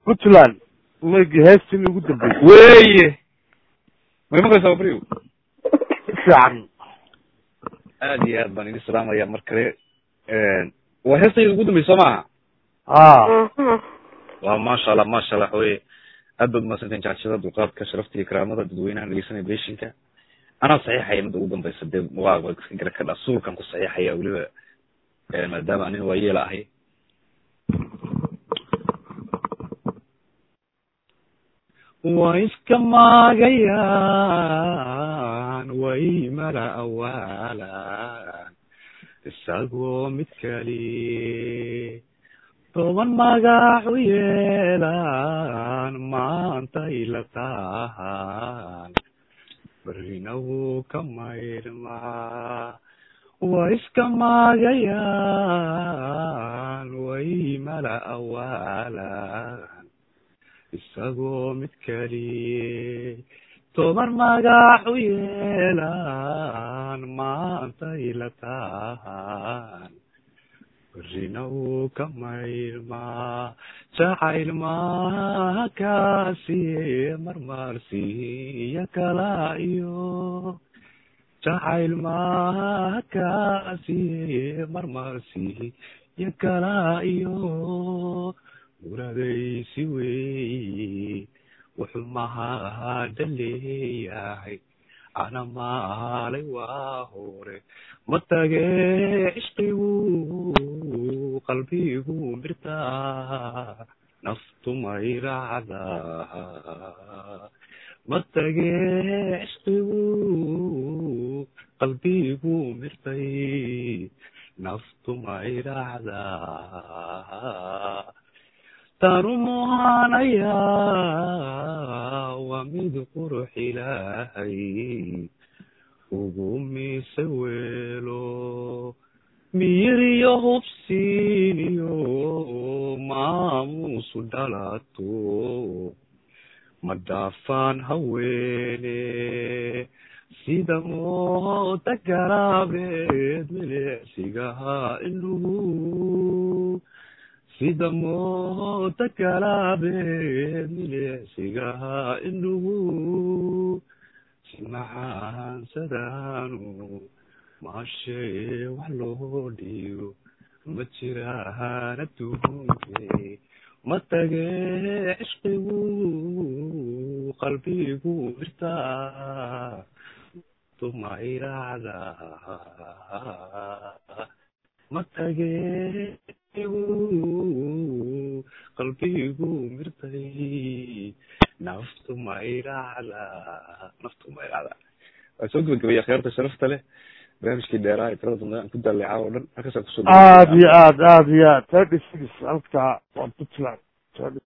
puntland ma heestii ugu dambeysay weye may maqlaysaa brio si fiican aad iyo aad baan idin salaamaya mar kale waa heestayda ugu dambeysa soo maaha a waa maasha allah maasha allah waxaweye aad baad umaadsantahin jacshada dulqaadka sharafta iyo karaamada dadweynaha dhegeysanaya beshinka anaa saxiixaya midda ugu dambeysa dee waa waa iska gara kadha suulkan ku saxiixaya weliba maadaama anin waa yeela ahay waa iska maagayaan way mala awaalaan isagoo mid kali toban magac u yeelaan maantay la tahaan berrina wuu ka maydhmaa waa iska maagayaan way mala awaalaan isagoo mid kali toban magac u yeelaan maantay la tahaan berrina wuu ka maydhmaa jacayl maaha kaasiye marmarsiiya kala iyo jacayl maaha kaasiye marmarsiiya kala iyo muradaysi weeye wuxuu mahada leeyahay ana maalay waa hore ma tage cishqigu qalbigu mirtaa naftu mayracdaa ma tage cishqigu qalbigu mirtay naftu mayracdaa tanu muhaanayaa waa mid qurux ilaahay ugu mise weelo miyiriyo hubsiiniyo maamuusu dhalato ma dhaafaan haweene sida mooda garaabeed milicsigaha ilugu sida mooda galaabeed milicsigaha ilugu si maxaansadaanu maashee wax loo dhiigo ma jiraan adduunke ma tage cishqigu qalbigu mirtaa tumayracda ma tage qalbigu mirtay naftu mayracda naftu mayracda waa soo gebagabaya kheerta sharafta leh barnaamijkii dheeraa ee tirada dambe aan ku daalleecaa oo dhan halkaasaan kusoo aad iyo aad aad iyo aad thirty six halka waa puntland